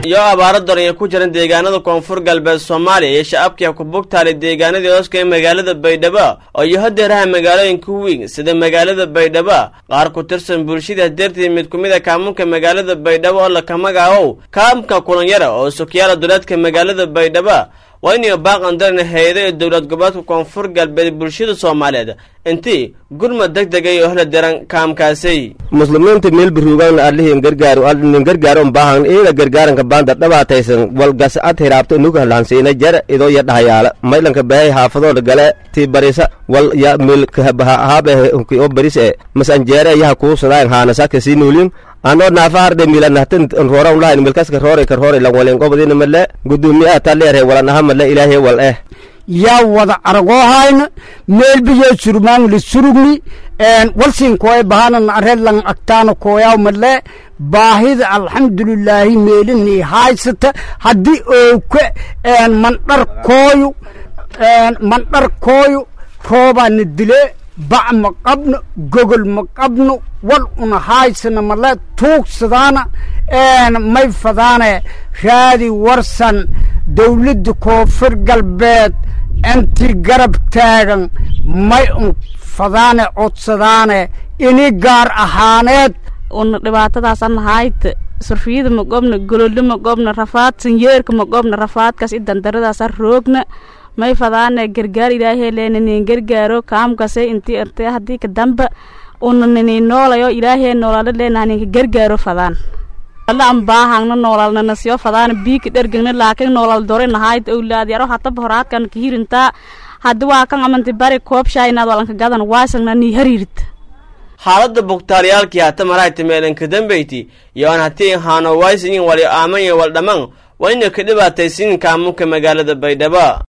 iyo abaaro daran ku jiran deegaanada koonfur galbeed soomaaliya iyo shacabkii ku bugtaalay deegaanadii hooska ee magaalada baydhabo oo iyo hadeeraha magaalooyinka weyn sida magaalada baydhabo qaar ku tirsan bulshada dartii mid ku mid a kaamunka magaalada baydhabo oo laka magaabow kaamka kulanyara oo sokyaala duleedka magaalada baydhabo waa inay baaqan daran hay-ada ee dowlad goboleedka koonfur galbeed bulshada soomaaliyeed intii gurmad deg dega iyo hla daran kaamkaasay muslimiinta meelbiruugan alihin gargaar nin gargaaron baahan ida gargaaranka baanda dhabaataysan walgas ad hiraabto inuga lahansiina jara idoo ya dhahayaala maylanka bahay haafadooda gale ti barisa wal ya mil haabe o baris e masanjeere yaha kuusadayan haanasaka si nuulin anoo naafa harde milanahtan roora lahayn milkaska roore ka roore lan walin qobadina male gudoomiyaha taleere walanaha male ilaahay wal eh yaa wada aragoohayna meelbiyo surmaangli surugni walsin koy bahanan ared lang agtaana koyaw male baahida alxamdulilaahi meelini haysata haddii ooke mandhar kooyu mandhar kooyu roobaana dile bac ma qabno gogol ma qabno wal una haysana male tuugsadaana may fadaane raadi warsan dawladda koonfur galbeed intii garab taagan may un fadaane codsadaane ini gaar ahaaneed una dhibaatadaasan hayta surfiyada ma gobna golollo ma gobna rafaad sanyeerka ma gobna rafaadkaas i dandaradaasa roogna may fadaane gargaar ilaahay leena nin gargaaro kaamkase intii irtee haddii ka damba una nini noolayo ilaahay noolaalo leena ninka gargaaro fadaan alla an baahangna noolalna nasiyo fadaana biika dhergegna laakin noolal dore nahayd owlaad yaro hataba horaadkan kahirintaa haddi waa kan amanti bari koobshaa inaad walanka gadan waasagna nii hariirta xaaladda bugtaalyaalkii hata marayta meelanka dambeyti iyo aan hatii haano waysinin wali aamanya wal dhamman waa inay ka dhibaataysiin kaamunka magaalada baydhabo